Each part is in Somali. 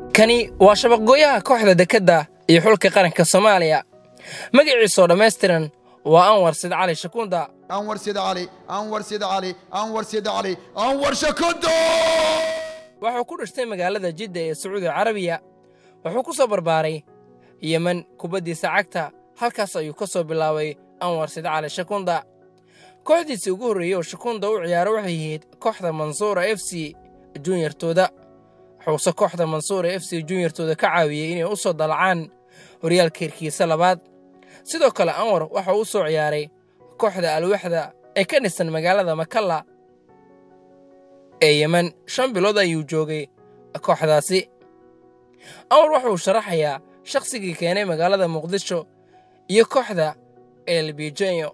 kani waa shabaqgooyaha kooxda dekedda iyo xulka qaranka soomaaliya magaciisoo dhammaystiran waa anwar sid cali shakuunda أنور سيد علي أنور سيد علي أنور سيد علي أنور شكوندو wuxuu ku dhashtay magaalada jidda ee sacuudi carabiya wuxuu ku soo barbaaray yemen kubaddiisa cagta halkaas ayuu ka soo bilaabay anwar sid cali shakunda kooxdiisii ugu horreeyey oo shakunda u ciyaaro waxay ahayd kooxda mansuura f c junyartooda wuxuuse kooxda mansuura f c junyartooda ka caawiyey inay u soo dalacaan horyaalka hirkiisa labaad sidoo kale anwar waxa uu u soo ciyaaray kooxda alwaxda ee ka dhisan magaalada makalla ee yemen shan bilood ayuu joogay kooxdaasi anwar wuxuu sharaxayaa shakhsigii keenay magaalada muqdisho iyo kooxda elbijenyo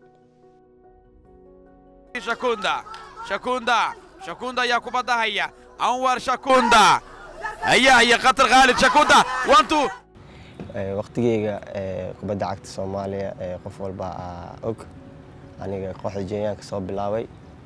shakunda shakunda shakunda ayaa kubadda haya anwar shakunda haya haya khatar khaalid shakunda wantu waqtigeyga kubadda cagta soomaaliya qof walba aa og aniga kooxda jenyaanka soo bilaabay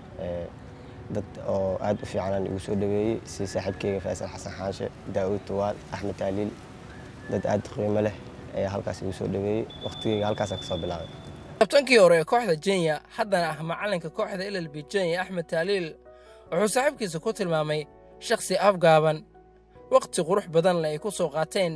dad oo aad u fiicanaan igu soo dhaweeyey sida saaxiibkeyga faysal xasan xaanshe daa'uud tuwaal axmed taaliil dad aad qiimo leh ayaa halkaas igu soo dhaweeyey waqtigeyga halkaasaan kasoo bilaabay kabtankii hore ee kooxda jenya haddana ah macalinka kooxda llb jenya axmed taaliil wuxuu saaxiibkiisa ku tilmaamay shakhsi afgaaban wakhti qurux badanle ay ku soo qaateen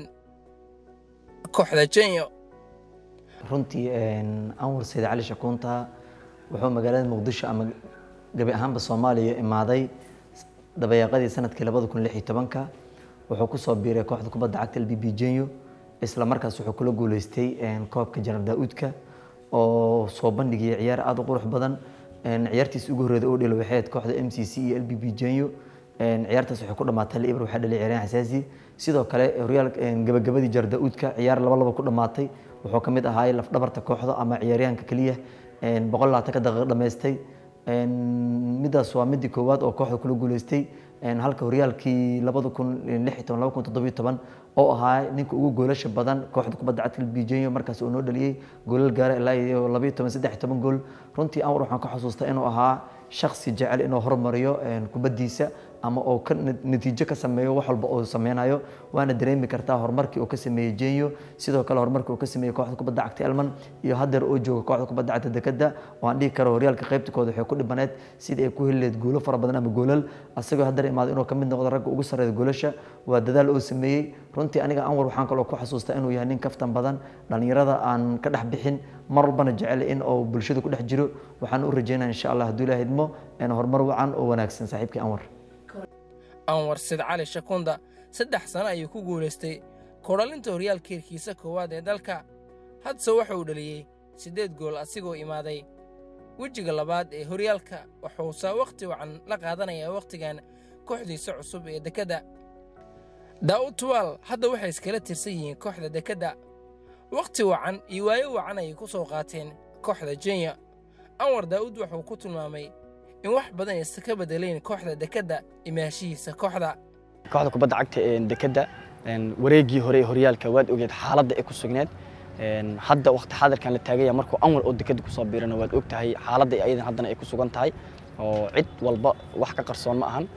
kooxda jenyo runtii anwar sayid cali shakuunta wuxuu magaalada muqdisho ama gabi ahaanba soomaaliya imaaday dabayaaqadii sanadkii labada kun lix iyo tobanka wuxuu kusoo biiray kooxda kubadda cagta lbb jenyo isla markaas wuxuu kula guuleystay koobka janar daa'uudka oo soo bandhigaya ciyaar aada u qurux badan ciyaartiis ugu horreeda oo dhelo waxay ahayd kooxda m c c iyo lbb jenyo ciyaartaas waxay ku dhamaatay liibr waxaa dhalay ciyaaryahan xasaasi sidoo kale horyaal gabagabadii janar daa'uudka ciyaar laba laba ku dhamaatay wuxuu ka mid ahaay lafdhabarta kooxda ama ciyaaryahanka keliya boqol labaatanka daqiiqo dhamaystay midaas waa midii koowaad oo kooxda kula guuleystay halka horyaalkii labada kun lix iyo toban laba kun toddobiyo toban oo ahaa ninka ugu goolasha badan kooxda kubadda cagta bijenyo markaas uu noo dhaliyey goolal gaara ilaa iyo labayo toban saddex iyo toban gool runtii anwar waxaan ka xusuustaa inuu ahaa shaksi jecel inuu horumariyo kubaddiisa ama oo ka natiijo ka sameeyo wax walba uu sameynayo waana dareemi kartaa horumarkii uu ka sameeyey jenyo sidoo kale horumarkii uu ka sameeyey kooxda kubadda cagta elman iyo haddeer oo jooga kooxda kubadda cagta dekada oo aan dhihi karo horyaalka qaybtikooda waxay ku dhibaneed sidii ay ku heli lahayd goolo fara badan ama goolal asagoo haddeer imaado inuu ka mid noqdo ragga ugu sarreeya goolasha waa dadaal oo sameeyey runtii aniga anwar waxaan kaloo ku xasuustaa inuu yahay nin kaftan badan dhallinyarada aan ka dhex bixin mar walbana jecel in uu bulshada ku dhex jiro waxaan u rajeynaya insha allah hadduu ilaah idmo horumar wacan oo wanaagsan saaxiibkii anwar anwar sid cali shakunda saddex sano ayuu ku guulaystay kodhalinta horyaalka hirkiisa koowaad ee dalka hadse waxa uu dhaliyey siddeed gool asigoo imaaday wejiga labaad ee horyaalka wuxuuse wakhti wacan la qaadanayaa wakhtigan kooxdiisa cusub ee dekedda daa'ud tuwaal hadda waxay iskala tirsan yihiin kooxda dekedda wakhti wacan iyo waayo wacan ayay ku soo qaateen kooxda jenya anwar daa'uud wuxuu ku tilmaamay in wax badan aysan ka bedelayn kooxda dekedda imaashihiisa kooxda kooxda kubadda cagta ee dekedda wareegii hore ee horyaalka waad ogeed xaaladda ay ku sugneed hadda waqti xaadirkan la taagaya markuu anwar oo dekedda kusoo biirana waad og tahay xaaladda ayadan haddana ay ku sugan tahay oo cid walba wax ka qarsoon ma ahan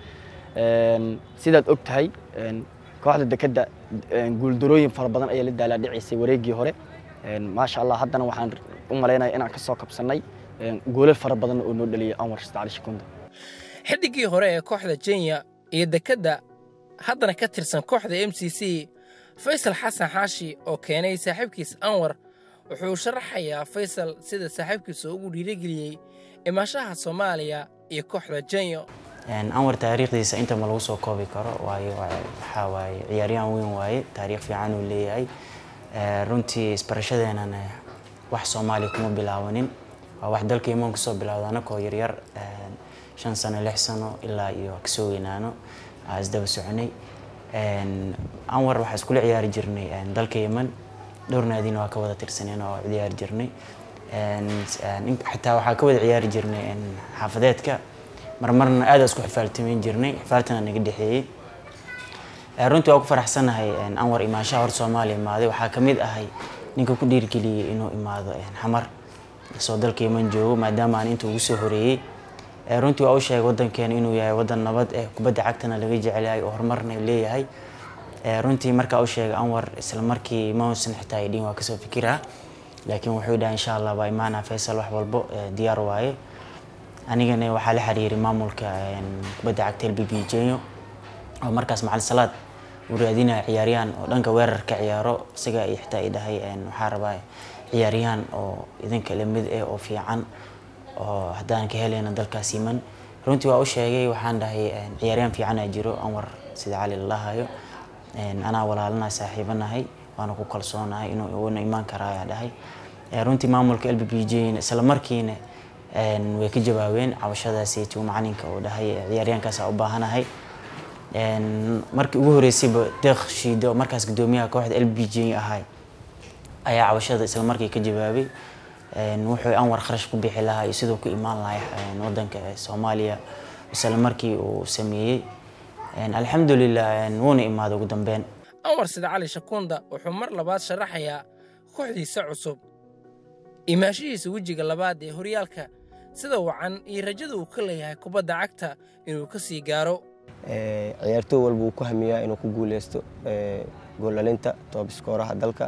sidaad og tahay kooxda dekedda guuldarooyin fara badan ayaa la daalaadhicaysay wareegii hore maasha allah haddana waxaan u malaynaya inaan ka soo kabsannay goolal fara badan oo noo dhaliyay anwar sitacali shakunda xiddiggii hore ee kooxda jenya iyo dekedda haddana ka tirsan kooxda m c c faysal xasan xaashi oo keenay saaxiibkiis anwar wuxuu sharaxayaa faysal sida saaxiibkiisa ugu dhiirigeliyey imaashaha soomaaliya iyo kooxda jenyo anwar taariikhdiisa inta ma lagu soo koobi karo waayo waxaa waaye ciyaaryahan weyn waaye taariikh fiican uu leeyahay runtii isbarashadeenana wax soomaaliya kuma bilaabanin waa wax dalka imaan kusoo bilowda anakoo yaryar shan sano lix sano ilaa iyo kasoo weynaano isdaba soconay anwar waxaa iskula ciyaari jirnay dalka yeman dhowr naadina waa ka wada tirsaneen oo ciyaari jirnay xitaa waxaa ka wada ciyaari jirnay xaafadeedka marmarna aada isku xifaaltamayn jirnay xifaaltana naga dhexeeyey runtii waa ku faraxsanahay anwar imaanshaha hor soomaaliya imaaday waxaa ka mid ahay ninka ku dhiirgeliyey inuu imaado xamar soo dalka yeman joogo maadaama aan inta ugu soo horeeyey runtii waa u sheegay wadankeena inuu yahay wadan nabad eh kubadda cagtana laga jecel yahay oo horumarna leeyahay runtii markaa u sheegay anwar isla markii ma uusan xitaa idhin waa kasoo fikiraa laakiin wuxuu dhahay insha allah waa imaanaa faysal wax walbo diyaar waaye anigana waxaa la xiriiray maamulka kubadda cagta l b b jenyo oo markaas macalin salaad uu raadinaya ciyaaryahan oo dhanka weerarka ciyaaro isaga iyo xitaa i dhahay waxaa rabaa ciyaaryahan oo idinka lamid eh oo fiican oo haddaan ka helayna dalkaas yiman runtii waa u sheegay waxaan dhahay ciyaaryahan fiicanaa jiro anwar sida cali lalahayo anaa walaalana saaxiibanahay waana ku kalsoonahay inuu una imaan karaayaa dhahay runtii maamulka l b b j isla markiina way ka jawaabeen cabashadaasiitu macalinka uu dhahay ciyaaryahankaasa u baahanahay markii ugu horeysayba deeq shiido markaas gudoomiyaha kooxda l b j ahay ayaa cabashada isla markii ka jawaabay wuxuu anwar kharash ku bixi lahaa iyo siduu ku imaan lahay wadanka soomaaliya isla markii uu sameeyey alxamdulilah wuuna imaaday ugu dambeyn anwar sida cali shakunda wuxuu mar labaad sharaxayaa kooxdiisa cusub imaashihiisa wejiga labaad ee horyaalka sida wacan iyo rajada uu ka leeyahay kubadda cagta inuu ka sii gaaro ciyaartooy walba uu ku hamiyaa inuu ku guuleysto gooldhalinta toobiskooraha dalka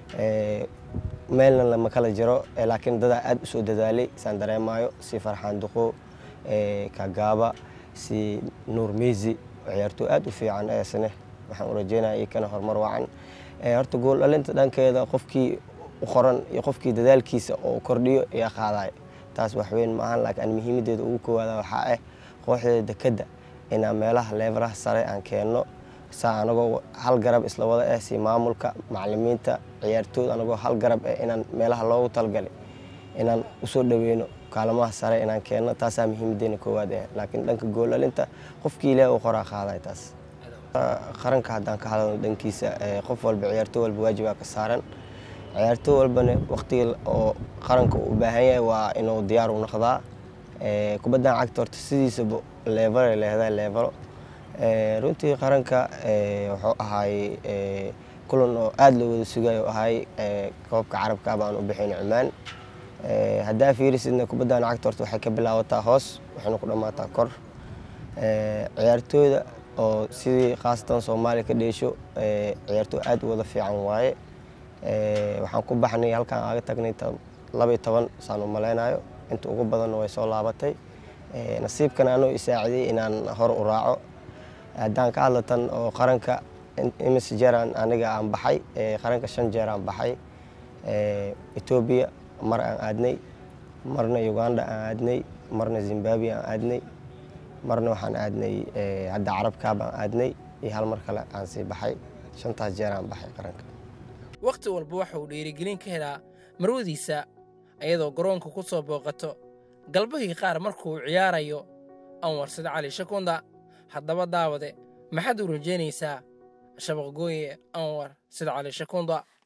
meelna lama kala jiro laakiin dadaa aad u soo dadaalay saan dareemaayo si farxaan duqo kagaaba si nuur meysi ciyaartooy aad u fiican eesne waxaan u rajeynaya iyakana horumar wacan horta gooldhalinta dhankeeda qofkii u qoran iyo qofkii dadaalkiisa oo kordhiyo ayaa qaadaya taas waxweyn ma ahan laakiin muhiimadeeda ugu koowaada waxaa ah kooxdeeda dekadda inaan meelaha leefaraha sare aan keenno saa anagoo hal garab isla wada ah si maamulka macalimiinta ciyaartooyda anagoo hal garab ah inaan meelaha loogu talgalay inaan usoo dhaweyno kaalamaha sare inaan keenno taasaa muhiimadeena koowaad ah laakiin dhanka gooldhalinta qofkii ilaah uu qoraa qaaday taas qaranka haddaan ka hadalno dhankiisa qof walba ciyaartooy walba waajibaa ka saaran ciyaartooy walbana waqtiga oo qaranka uu u baahan yahay waa inuu diyaar u noqdaa kubaddan cagta horta sidiisaba leevalay leedahay leevalo runtii qaranka wuxuu ahaay kulan oo aada loo wada sugayo ahaay koobka carabka baan u bixin cumaan haddaa fiirisidna kubaddan cagta horta waxay ka bilaabataa hoos waxayna ku dhammaataa kor ciyaartooyda oo sidii khaasatan soomaaliya ka dheesho ciyaartooy aada u wada fiican waaye waxaan ku baxnay halkaan aaga tagnay laba iyo toban saan u maleynayo inta ugu badanna way soo laabatay nasiibkan anoo isaaciday inaan hor u raaco haddaan ka hadla tan oo qaranka imis jeeraan aniga aan baxay qaranka shan jeer aan baxay etoobiya mar aan aadnay marna uganda aan aadnay marna zimbabwe aan aadnay marna waxaan aadnay hadda carabkaab aan aadnay iyo hal mar kale aan sii baxay shantaas jeer aan baxay qaranka wakhti walba waxa uu dhiirigelin ka helaa marwadiisa ayadoo garoonka ku soo booqato galbahii qaar markuu ciyaarayo anwar sida cali shakunda haddaba daawade maxaad u rajaynaysaa shabaqgooye anwar sida cali shakunda